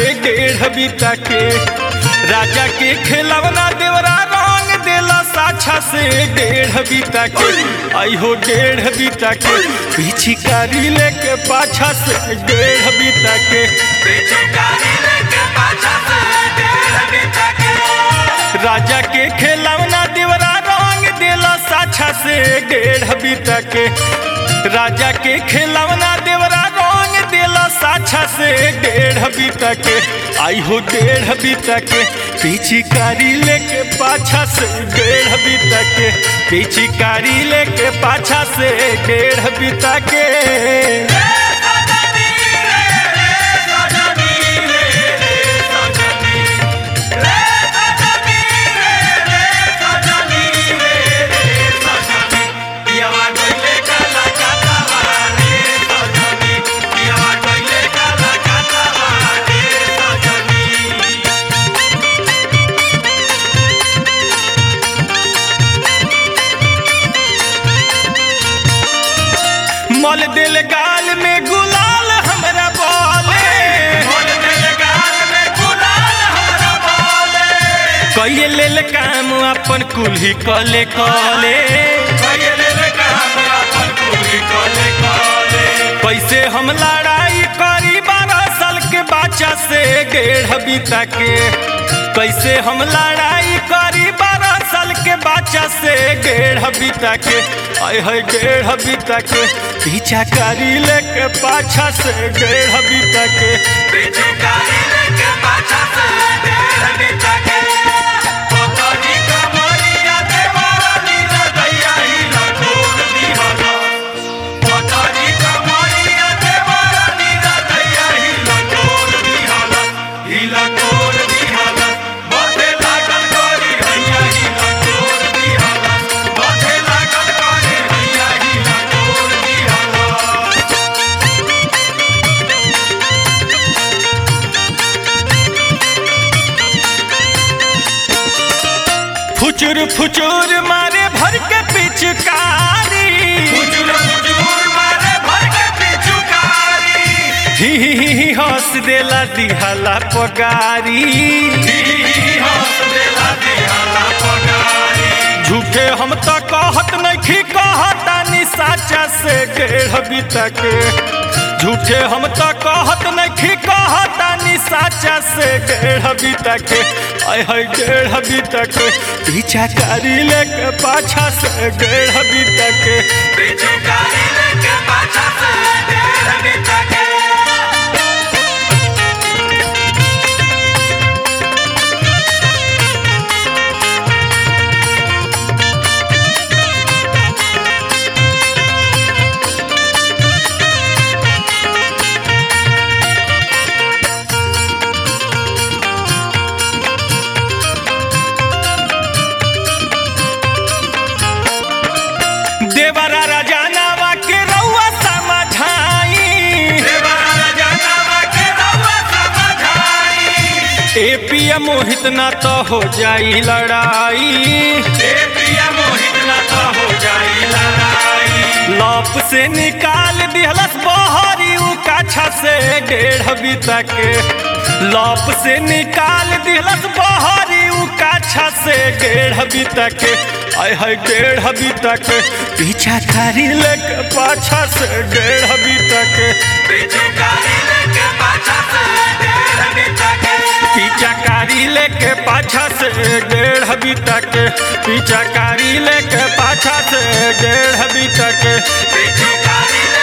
डेढ़ बीता के राजा के खिलवना देवरा रंग देला साछा से डेढ़ बीता के आई हो डेढ़ बीता के पीछी कारी लेके पाछा से डेढ़ बीता के राजा के खिलवना देवरा रंग देला साछा से डेढ़ बीता के राजा के खिलवना देवरा रंग देला साछा से डेढ़ बीता के आई हो डेढ़ बीता के पीछी कारी लेके पाछा से डेढ़ बीता के पीछी कारी लेके पाछा से डेढ़ बीता के मल दिल गाल में गुलाल हमरा बोले कई लेल काम अपन कुल्ही कले कले कैसे हम लड़ाई करी बारह साल के बच्चा से डेढ़ बीता के कैसे हम लड़ाई करी बारह साल के बच्चा से डेढ़ बीता के आय है डेढ़ बीता के पीछा करी लेके पाछा से डेढ़ बीता के फुचुर फुचुर मारे भर के पिचकारी ही ही ही ही हंस देला दिहाला पगारी झूठे हम तो कहत नहीं कहतानी साचा से डेढ़ बीता के झूठे हम तो कहत नहीं कहतानी साचा से डेढ़ बीता के आय है डेढ़ बीता के पीछा कारी लेके पाछा से डेढ़ बीता के देवरा राजानावा के रउआ समझाई ए पिया मोहित ना तो हो जाई लड़ाई लॉप से निकाल दिहलस बहरी उ काछा से डेढ़ बीता के लॉप से निकाल दिहलस बहरी उ काछा से डेढ़ बीता के आय है डेढ़ बीता के पीछा कारी लेके पाछा से डेढ़ बीता के पीछा कारी लेके पाछा से डेढ़ बीता के पीछा कारी लेके पाछा से डेढ़ बीता के